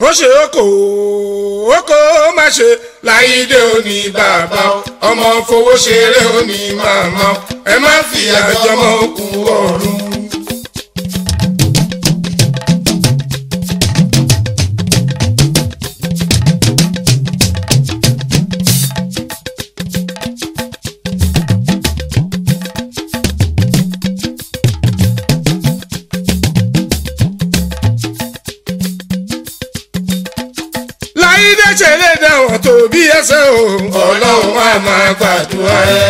ó ṣe oko oko má ṣe láyídé òní bàbá ọmọ fowó ṣeré òní màmá ẹ má fi àjọmọ kú ọ̀run. láyídé ṣeré dáwọn tó bí ẹsẹ̀ o ọlọ́run á máa gbàdúrà ẹ.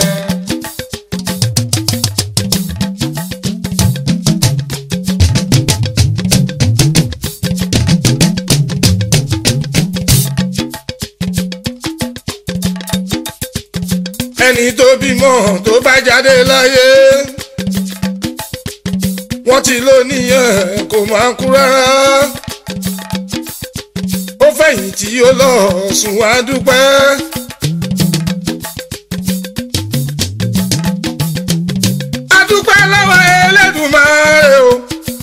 ẹni tó bímọ tó bá jáde láyé wọ́n ti lò níyẹn kò máa kú rárá ó fẹ̀yìntì ó lọ sùn wá dúpẹ́. a dúpẹ́ lọ́wọ́ Ẹlẹ́dùmarè o.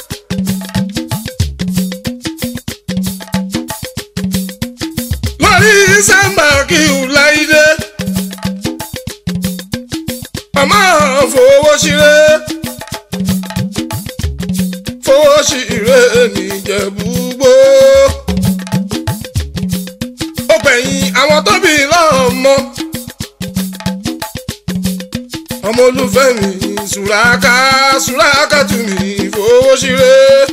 lórí sábà kí u láìdé. ọmọ fowó ṣeré fowó ṣeré nìjẹ̀bú-gbó ó gbẹ̀yìn àwọn tó bí lọ́mọ. ọmọ olùfẹ́ mi sùràkà sùràkà tù mí fowó ṣeré.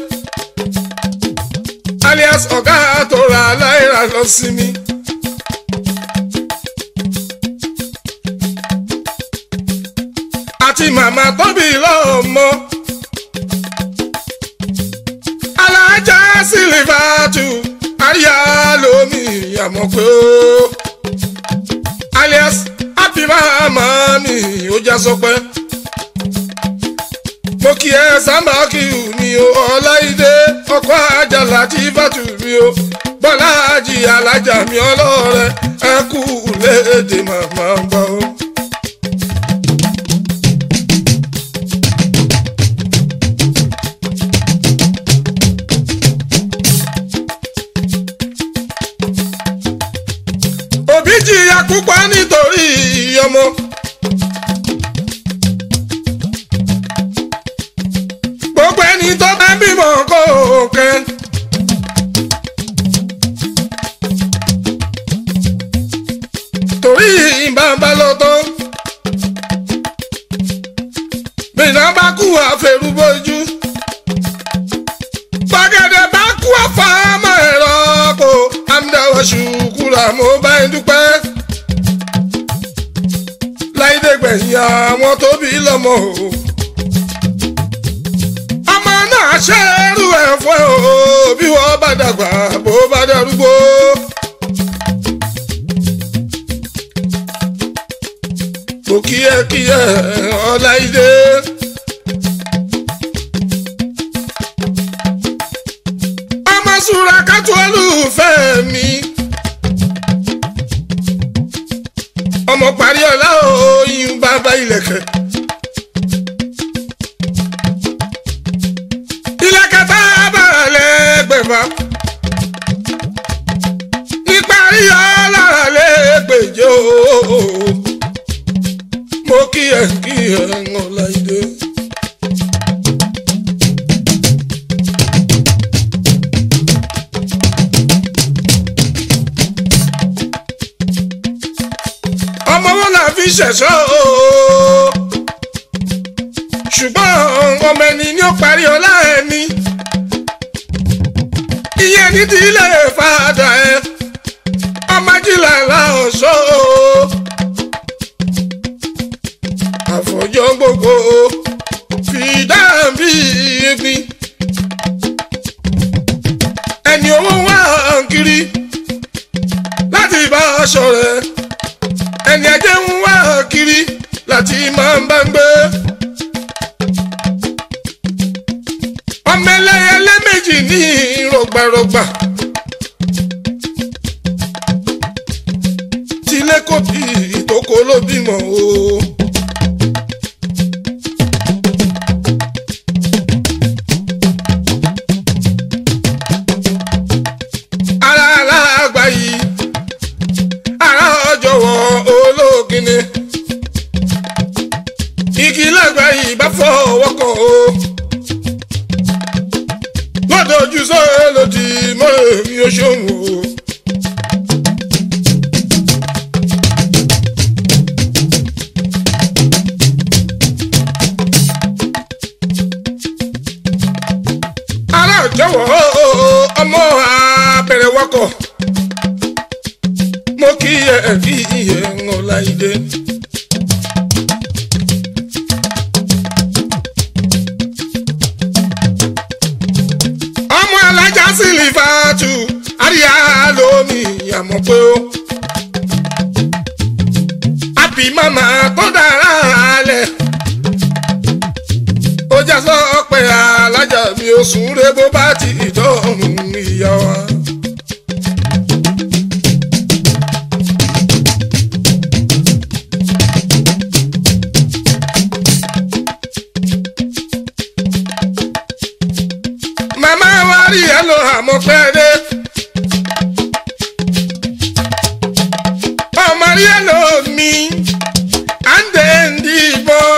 alias ọ̀gá tó ra láìra lọ sí mi. àti màmá tó bí lọ́mọ. alájà sílífà tù àríyá lómi àmọ́ pé ó alias happy mama mi ó já sọpẹ́ mo kí ẹ sábà kí u ní o ọláìdé ọkọ àjàlá tí fàtú mi o bọ́lá àjì alájà mi ọlọ́rẹ̀ ẹ kú léde màmá gbọ́. òbí jìyà púpọ̀ nítorí ọmọ. gbogbo ẹni tó bá bímọ kó kẹ́. torí ìbámbá lọ tán. bìnnà bá kú àfẹrúbọjú. gbàgede bá kú àfàmọ́ ẹ̀rọ kò amúdáwọ̀ ṣùkúrà mo bá ń dúpẹ́. láìdé gbẹ̀yìn àwọn tó bí lọ́mọ o. ọmọ náà ṣẹ́rù ẹ̀ fún ẹ o bí wọ́n bá dàgbà bó bá darúgbó. kò kíyẹ́kíyẹ́ ọláìdé. ọmọ sùúrà kátó olùfẹ́ mi. ọmọ parí ọlá òyìn bàbá ilẹ̀kẹ̀. ilẹ̀kẹ̀ tá a bá lẹ́gbẹ̀fà. níparí ọlá lẹ́gbẹ̀jọ́. mo kí ẹ kí ẹ ń ọláìdé. ọmọ wọn là fi ṣẹ̀ṣọ́ o. ṣùgbọ́n ọmọ ẹni ni ó parí ọlá ẹni. ìyẹn ní ti ilé fàdà ẹ ọmọ jìlá ńlá ọ̀ṣọ́ o. àfọ̀jọ́ gbogbo fi dáàbí egbin. ẹni owó wá kiri láti bá aṣọ rẹ̀ ẹni ajé ń wá kiri láti máa ń bá ń gbé. ọmọ ẹlẹ́yẹlé méjì ní rọgbàrọgbà. tilé kò bí ìtókò ló bímọ o. ó ṣòwò o. ará jọ̀wọ́ ọmọ abẹ̀rẹ̀ wakọ̀ mo kí ẹ kí iye ńlá ìdè. ọmọ alájà sílífàtù àríyá lómi àmọ́ pé ó. àbí màmá tó dára lẹ̀ ó já sọ pé alájà mi ò sùn rẹ bó bá ti ìdọ́rùn ìyá wa. màmá wa rí ẹ lọ àmọ́ pẹ́ dé. ọmọ rí ẹ lọ mi à ń dé ń dìbọn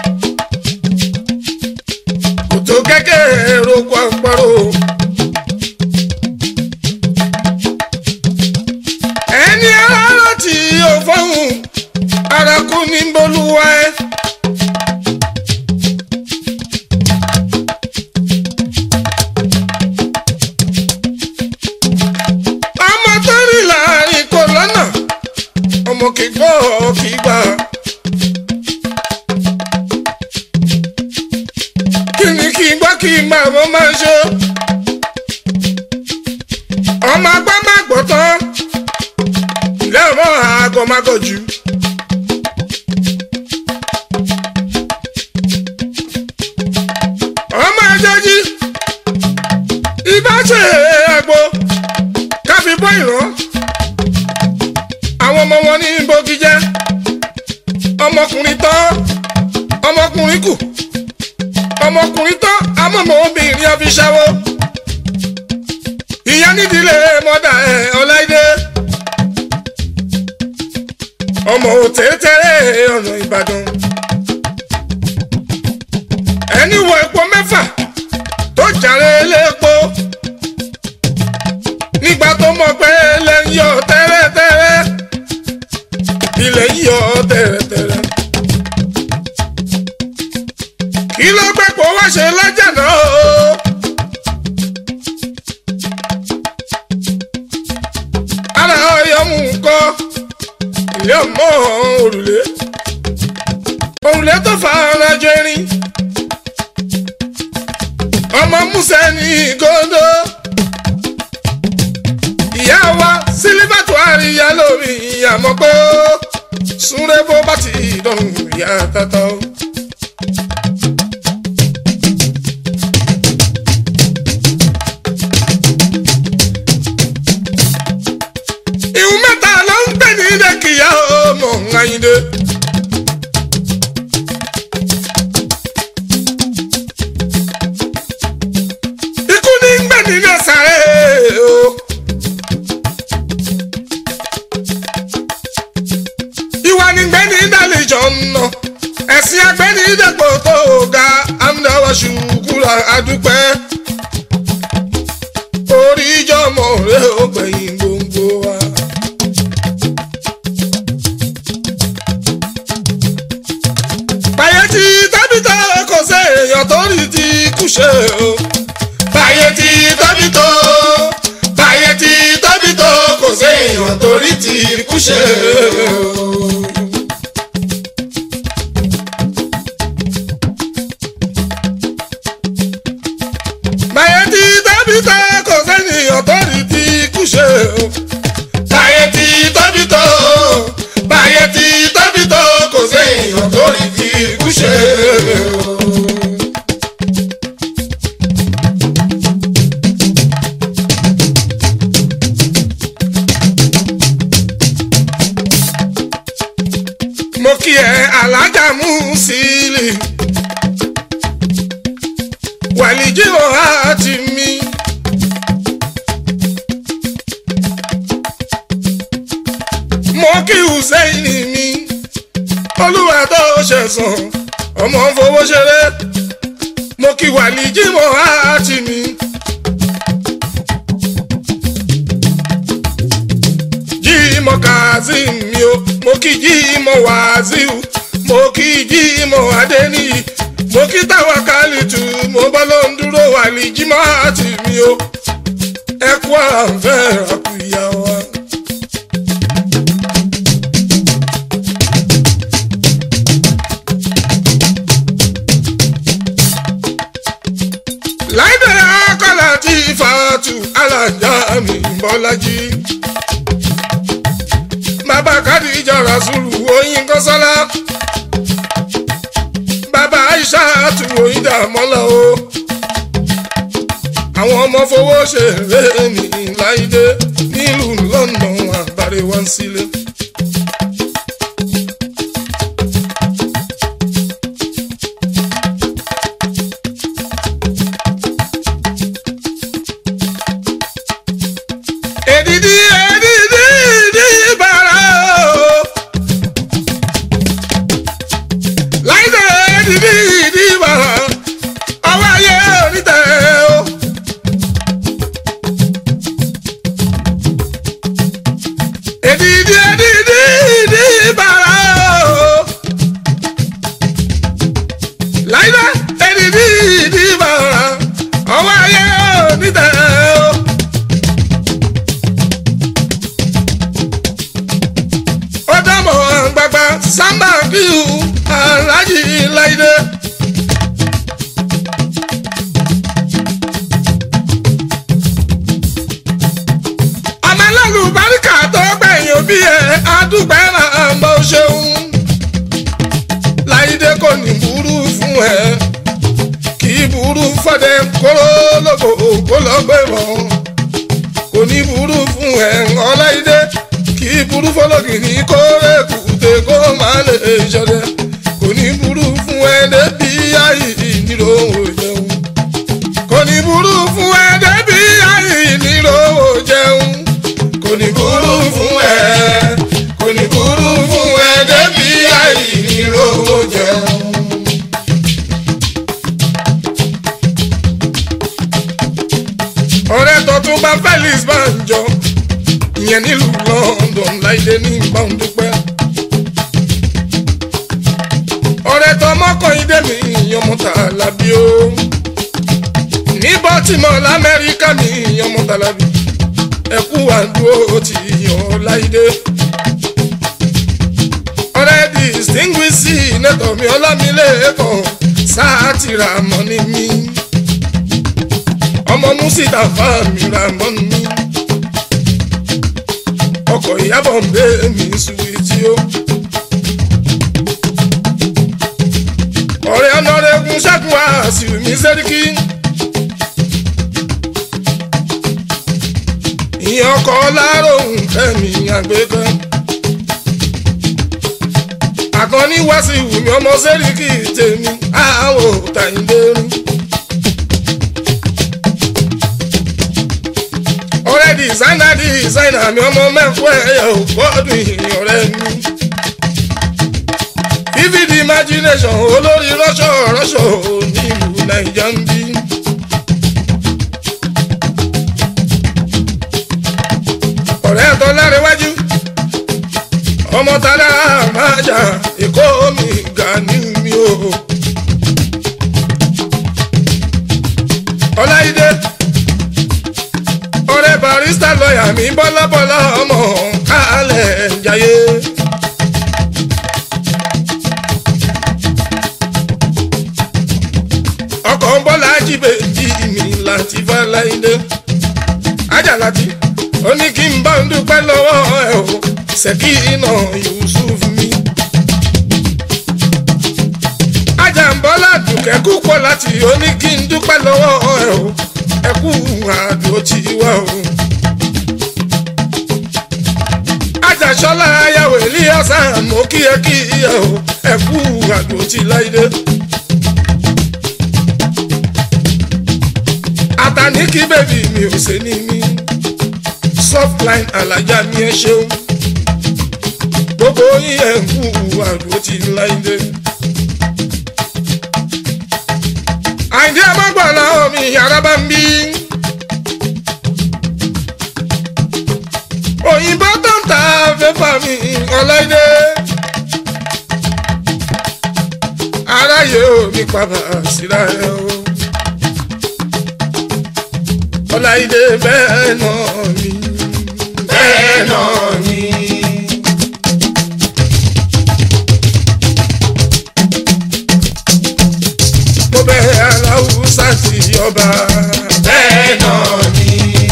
kòtò kékeré roko àpárò. ẹni aráàlú tí yóò fọ́hùn arakú ní bolúwa ẹ. ọmọ tó rí láàrin kò lọ́nà ọmọ kì í gbọ́ kì í gbà. kí ni kí n gbọ́ kí n gbà mo máa ṣe. ọmọ agbá má gbọ́ tán ilé ọmọ àgọ́ má gọ̀ jù. ọmọ àjọjí ibà ṣe àgbo káfí bọ́ ìrán àwọn ọmọ wọn ní bógi jẹ́ ọmọkùnrin tán ọmọkùnrin kù ọmọkùnrin tán amọ̀mọ́ obìnrin ọfiṣàwọ̀ ìyá nídìílé mọ́dà ẹ̀ ọláìdé ọmọ òtẹ́tẹ́rẹ́ ọ̀nà ìbàdàn ẹni wọ epo mẹ́fà tó jàre lépo nígbà tó mọ̀ pé ilẹ̀ ń yọ tẹ́rẹ́tẹ́rẹ́ ilẹ̀ ń yọ tẹ́rẹ́tẹ́rẹ́ kí ló gbé kó wá ṣe lọ́jà náà o. ara ọyọmú kọ ilé ọmọ òrùlé òrùlé tó fa ara jọ irin ọmọ musa ní gòdó ìyá wa sílífàtò àríyá lórí àmọ́ pé ó súnrẹ́ bó bá ti dọ̀rùn ìyá tata o. ìhun mẹ́ta ló ń pè ní dẹ́kìyà ọmọ ńláyìndé. ikú ní ń gbẹ̀ nínú sàré o. ìwà ní gbẹ́ ní ìdálẹ́jọ́ nà ẹ̀sìn agbẹ́ ní ìdẹ́gbò tó ga amúnáwá ṣùkúrà adúpẹ́ orí ìjọmọ rẹ ó gbẹ̀yìn gbòǹgbò wa. báyé tí tábìtà kò sí èèyàn tó rí ti kú ṣe o. báyé tí tábìtà báyé tí tábìtà kò sí èèyàn tó rí ti kú ṣe o. báyé tí tábìtà kò sẹ́niyàn tó rí ti kú ṣe o. báyé tí tábìtà báyé tí tábìtà kò sẹ́niyàn tó rí ti kú ṣe o. mo kí ẹ alájà mú sílì wàlíjì ọ̀há ti mi. mo kí hùsẹ́yìn mi olúwa tó ṣẹ̀sán ọmọ fowó ṣeré mo kí wàlíjì ọ̀há ti mi. mọ kazeem mi o mo kí jí mọ wàzíù mo kí jí mọ adéníyì mo kí táwa kálítù mo bọ́ ló ń dúró wà ní jímọ́ àti mi o ẹ kú àǹfẹ́ àkùyà wa. láìdè akọ́lá tí fàtú alájà mi bọ́lájí. bàbá kádìjà rasulu oyin kọ́sọ́lá. bàbá aisha tu oyin dàmọ́lá o. àwọn ọmọ fowó ṣe eré mi láìdé nílùú london àbárẹ̀ wá sílé. èdìdí èdìdí ìdí bàrà o. láìdé èdìdí ìdí bàrà ọwọ́ ayé onítẹ̀ o. èdìdí èdìdí ìdí bàrà o. láìdé èdìdí ìdí bàrà ọwọ́ ayé onítẹ̀ o. ọdọmọ gbagba samba kíu alájí láìdé. àmàlẹ́lù baríkà tó gbẹ̀yìn òbí ẹ̀ adúgbẹ́ máa ń bọ́ ṣeun. láìdé kò ní burú fún ẹ kì í burú fọdẹ kóró lóko kó lọ gbé bọ̀ kò ní burú fún ẹ ọláìdé kì í burú fọlọ́gìrì kórè kùtè kó má lè ṣọdẹ kò ní burú fún ẹ débi ayé ìnírò jẹun kò ní burú fún ẹ débi ayé ìnírò jẹun kò ní burú fún ẹ kò ní burú fún ẹ débi ayé ìnírò jẹun. ọ̀rẹ́ tuntun bá felix banjo ìyẹn nílùú london láìdé ní gbàǹdùpẹ́. ọ̀rẹ́ tọmọkànlélẹ́ mi ìyọmọta làbí o ní baltimore lamẹ́ríkà mi ìyọmọta làbí ẹkú àdúró ti yàn láìdé. ọ̀rẹ́ distinguished senator mi ọlámilẹ́kàn sáà ti ra mọ́ ní mi ọmọ mùsítàfà mi ra mọ́ ní mi ọkọ̀ ìyàbọ̀ ń bẹ́ mi suwìtì o. ọ̀rẹ́ ọ̀nàrẹ́gun ṣẹ́gun àṣìwì mi sẹ́ríkì. ìyẹn ọkọ̀ láròhùn kẹ́mi àgbẹ̀kẹ́. àkànní wá sí ìwùmí ọmọ sẹ́ríkì tèmi àwọ̀ tàyíndéru. ọ̀rẹ́ dìsáínà dìsáínà mi ọmọ mẹ́fọ́ ẹ̀yà ò gbọ́dún ìrìn ọ̀rẹ́ mi. vivid imagination olórí rọ́ṣọ̀ rọ́ṣọ̀ nílùú nàìjà ń bí. ọ̀rẹ́ tó lárẹ́wájú ọmọ tálá máa jà èkó mi gà ní mi o. ọláìdé ọ̀rẹ́ barista lọ́ọ̀yà mi bọ́lábọ́lá ọmọ kálẹ̀ jayé. ọkọ̀ ń bọ́lá jíbe jí mi láti fáláìdé. ajalati ó ní kí n bá ń dúpẹ́ lọ́wọ́ ẹ̀ o ṣèkí iná yusuf mi. ajambọ́lá dùkẹ́ kú pọ̀ láti ó ní kí n dúpẹ́ lọ́wọ́ ẹ̀ o ẹkú àdó tí wà o. Àjàṣọ́lá ayáwó Elíyàsá mo kí ẹ kí ẹ o ẹkú àdó tí láìdé. Àtàní kí bèbí mi ò ṣe ní mí. Softline alájà mi ẹ ṣeun. Gbogbo yín ẹ̀ ń kú àdó tí láìdé. àìdí ọmọgbọ̀nà omi yàrá bá ń bí. òyìnbó tó ń ta fẹ́fà mi ọláìdé. aráyé ò ní pàbà síra ẹ o. ọláìdé bẹ́ẹ̀ náà ni bẹ́ẹ̀ náà ni. mo bẹ̀ aláwùsá sí ọba bẹ́ẹ̀ náà ni.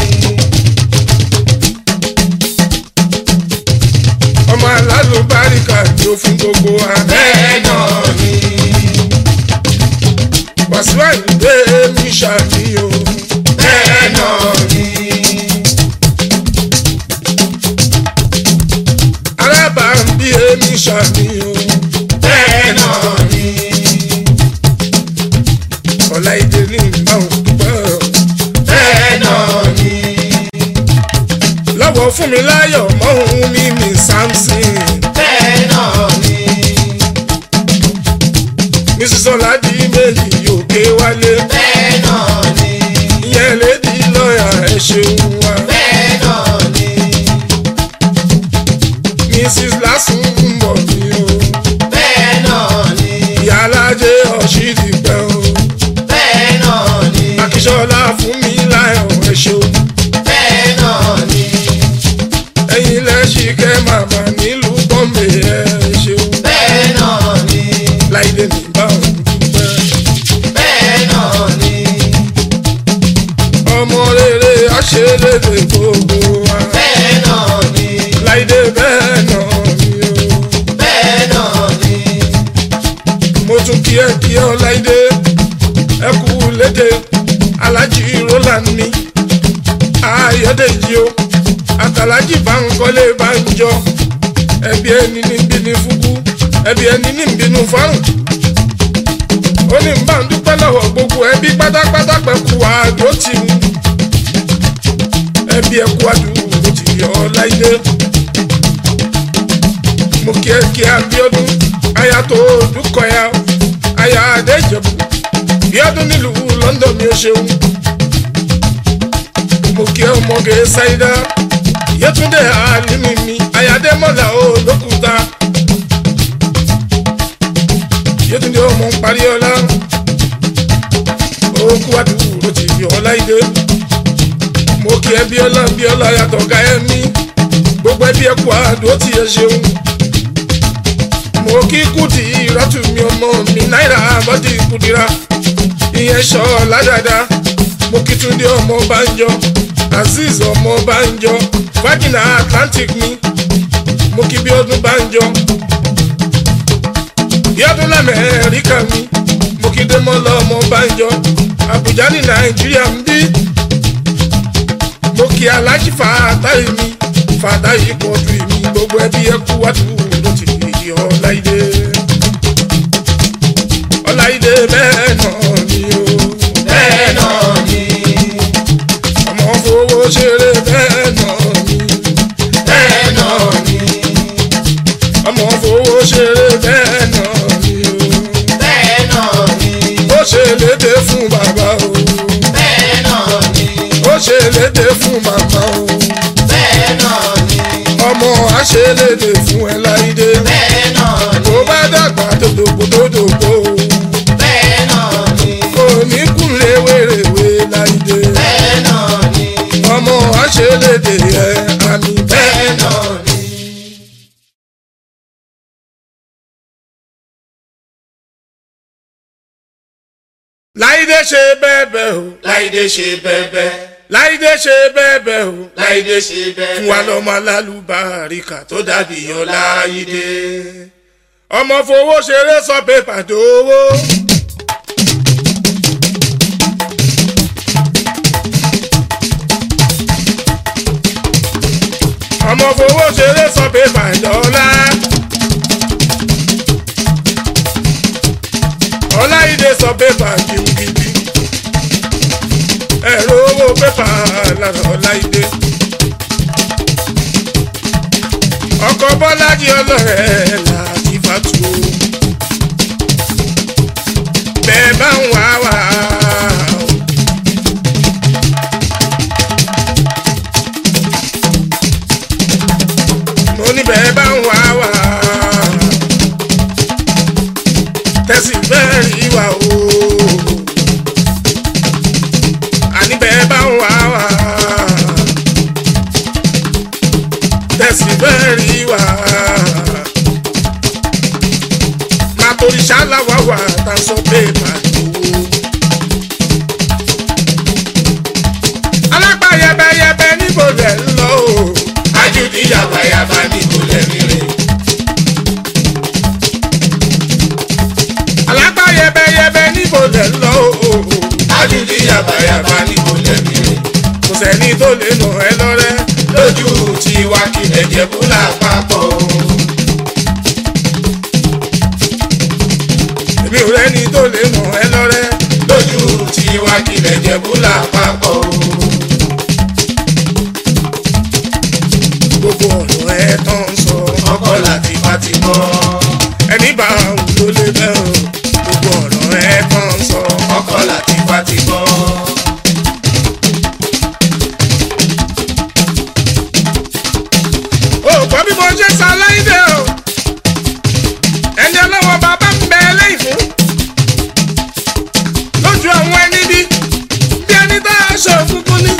ọmọ alálùbáríkà ni ó fún gbogbo wa bẹ́ẹ̀ náà ni. wàsíù àyìnbé mi ṣàníyàn bẹ́ẹ̀ náà ni. alábàámbí èmi ṣàníyàn bẹ́ẹ̀ náà ni. ọ̀làìdè ní ìbáwọ̀ dúpẹ́ bẹ́ẹ̀ náà ni. lọ́wọ́ fún mi láyọ̀ mọ́hún mi ní samson bẹ́ẹ̀ náà ni. mrs ọ̀làdì méjì òkè wálé bẹ́ẹ̀ náà ni. ìyẹn lédi lọ́ọ̀yà ẹ̀ ṣeun wa bẹ́ẹ̀ náà ni. mrs lásùn ń bọ̀ mí o bẹ́ẹ̀ náà ni. ìyá alájẹ ọ̀ṣìdì pẹ́ o bẹ́ẹ̀ náà ni. akíṣọ́lá fún mi láyọ̀ ẹ̀ ṣeun bẹ́ẹ̀ náà ni. ẹ̀yin lẹ́sìn kẹ́ màmá nílùú bọ́m̀bé ẹ̀ ṣeun bẹ́ẹ̀ náà ni. láìdé ní báwọn dúpẹ́ bẹ́ẹ̀ náà ni. ọmọ rere àṣelédè gbogbo wa bẹ́ẹ̀ náà ni. láìdé bẹ́ẹ̀ náà ni o. bẹ́ẹ̀ náà ni. mo tún kí ẹ kí ọ láìdé ẹ kú lédè alájí roland ní ayọ̀dèjì o àtàlájì báńkọ́lé bánjọ ẹbí ẹni ní bínú fúkú ẹbí ẹni ní bínú fárùn ó ní bá ń dúpẹ́ lọ́wọ́ gbogbo ẹbí pátápátá pẹ̀kú àdó tì mí ẹbí ẹkú àdúró tì yọ láìdé mo kí ẹ kí Abíọ́dún aya tó dúkọ ya aya Adéjẹ̀bú Bíọ́dún nílùú London mi ò ṣeun mo kí ẹ ọmọge Ṣáídà Yétúndé Àlímì mi ayadémọlá olókùúta Yétúndé ọmọ parí ọlá òkú àdúgbò ti yọ ọláìdé mo kí ẹ Bíọ́lá Bíọ́lá yàtọ̀ ká ẹ mí gbogbo ẹbí ẹ kú àdó tí ẹ ṣeun mo kí kùdì ìrọ́tù mi ọmọ mi náírà bọ́dì kùdìrà ìyẹn sọ ládàdà mo kí túndé ọmọ bánjọ azeez ọmọ bánjọ fagina atlantic mi mo kí bíọ́dún bánjọ bíọ́dún lamẹ́ríkà mi mo kí démọ́lá ọmọ bánjọ àbújá ní nàìjíríà ń bí mo kí alájí fàtáì mi fàtáì pọ̀jù mi gbogbo ẹbí ẹ kú wàdúró ló ti di ọláìdé ọláìdé bẹ́ẹ̀ náà ni o bẹ́ẹ̀ náà ni. ọmọ fowó ṣeré bẹ́ẹ̀ náà ni bẹ́ẹ̀ náà ni. ọmọ fowó ṣeré bẹ́ẹ̀ náà ni o bẹ́ẹ̀ náà ni. ó ṣe léde fún bàbá o bẹ́ẹ̀ náà ni. ó ṣe léde fún màmá o bẹ́ẹ̀ náà ni. ọmọ àṣeléde fún ẹ láìdé bẹ́ẹ̀ náà ni. tó bá dàgbà tó dògbò tó dògbò o. bẹ́ẹ̀ náà ni. òní kúnlé wèrèwé láìdé bẹ́ẹ̀ náà ni. ọmọ àṣelédè ẹ àmì bẹ́ẹ̀ bẹ́ẹ̀ náà. náà ni. láìdé ṣe bẹ́ẹ̀ bẹ́ẹ̀ o láìdé ṣe bẹ́ẹ̀bẹ́. láìdé ṣe bẹ́ẹ̀ bẹ́ẹ̀ o láìdé ṣe bẹ́ẹ̀bẹ́. fún wa lọ́mọ alálùbáríkà tó tó dàbí ọláyídé. ọmọ fowó ṣeré sọ pépà dówó. ọmọ fowó ṣeré sọ pépà dọ́là. ọláìdé sọ pépà gidigidi. ẹ̀rọ owó pépà lára ọláìdé. ọkọ̀ bọ́lájí ọlọ́rẹ̀ láti fàtú. bẹ́ẹ̀ bá ń wá wá. o. sì fẹ́ rí wa. Má torí ṣáláwá wà tá a sọ pé màdùwó. Alápá yẹbẹyẹbẹ níbo lẹ̀ ń lọ o. Ajudi yabayaba ní kò lẹ́mí rẹ̀. Alápá yẹbẹyẹbẹ níbo lẹ̀ ń lọ o. Ajudi yabayaba ní kò lẹ́mí rẹ̀. Kò sẹ́ni tó lè nà ẹ́ lọ́rẹ́. Lójú tiwa kí ẹ̀jẹ̀ kú lápapọ̀. Èmi ò rẹ́ni tó lè nà ẹ́ lọ́rẹ́. Lójú tiwa kí ẹ̀jẹ̀ kú lápapọ̀. Gbogbo ọ̀rọ̀ ẹ̀ tán ń sọ. Ọkọ láti pati mọ́. Ẹni bá òun ló lè bẹ́ o. Gbogbo ọ̀rọ̀ ẹ̀ tán ń sọ. Ọkọ láti pati mọ́. O gbọ́ bí mo ṣe sọ láìdé o. Ẹni ọlọ́wọ́ bàbá ń bẹ lẹ́yìn fún. Lójú àwọn ẹni bí bí ẹni tá a ṣe òkùnkùn ní.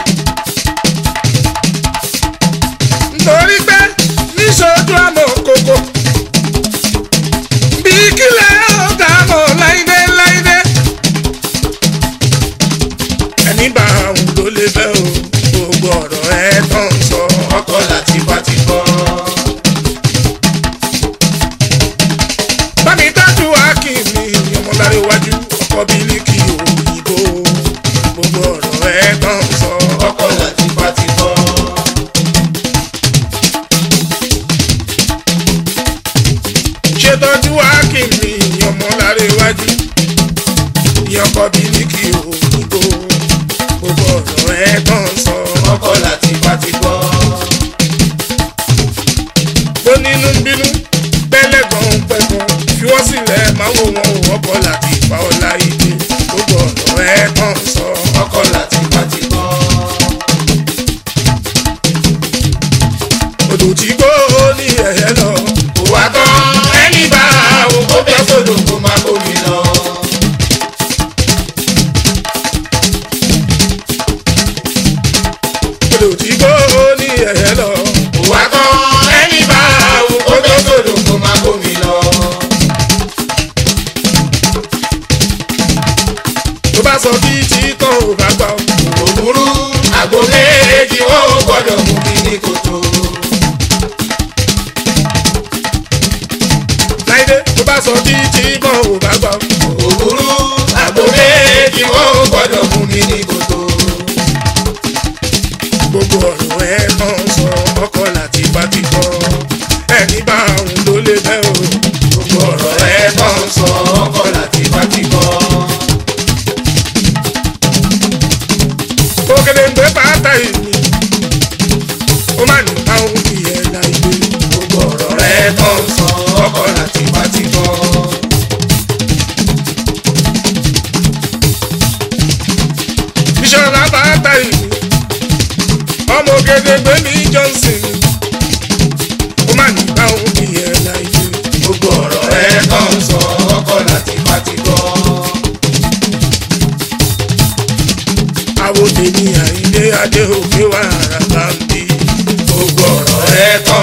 Nítorí pé níṣojú àmọ́ kòkò. Bí kílẹ̀ ó dà mọ́ láìdé láìdé. Ẹni bá òun ló lè bẹ́ o. Gbogbo ọ̀rọ̀ ẹ̀ tán ń sọ. Ọkọ láti pati mọ́. bámi dájú akínmi ọmọlára iwájú ọkọ bílíkì òyìnbó gbogbo ọ̀rọ̀ ẹ̀ tán sọ. Ọkọ láti pati mọ́. ṣètọ́jú akínmi ọmọlára iwájú ọkọ bílíkì òyìnbó gbogbo ọ̀rọ̀ ẹ̀ tán sọ. Ọkọ láti pati mọ́. tó nínú ń bínú pẹ́lẹ́ gan pẹ́gan fi wọ́n sílẹ̀ máa wò wọ́n wò ọkọ láti fa ọlá ìdè gbogbo ọ̀rọ̀ ẹ̀ tán sọ. Ọkọ láti pati mọ́. odò tí kò ní ẹ̀yẹ lọ. Kò wá tán ẹni bá àwọn kó bẹ́ sódò kó má bómi lọ. odò tí kò ní ẹ̀yẹ lọ. Kò wá tán ẹni bá àwọn kó bẹ́ sódò kó má bómi lọ. tó bá sọ bí títàn ò bá gbà ó. Òwúrú àgbo méjì wọ́n ò gbọ́dọ̀ mú mi ní kòtò. láìdé tó bá sọ bí títàn ò bá gbà ó. Òwúrú àgbo méjì wọ́n ò gbọ́dọ̀ mú mi ní kòtò. gbogbo ọ̀rọ̀ ẹ̀ tán sọ ọkọ láti bá ti kọ́. ẹni bá òun ló lè bẹ́ o. Gbogbo ọ̀rọ̀ ẹ̀ tán sọ ọkọ láti pati mọ́. òkèlè ń gbé pátá ìní. ó má ní báwọn fi ẹ̀ láìdé. Gbogbo ọ̀rọ̀ ẹ̀ tán sọ ọkọ láti pati mọ́. bíṣọ́lá pátá ìní. ọmọ ògèdègbè ní johnson. ó má ní báwọn fi ẹ̀ láìdé. Gbogbo ọ̀rọ̀ ẹ̀ tán sọ ọkọ láti pati mọ́. àwọn tèmi àìlé adé òkè wà rárá ń bí. Gbogbo ọ̀rọ̀ ẹ̀ tán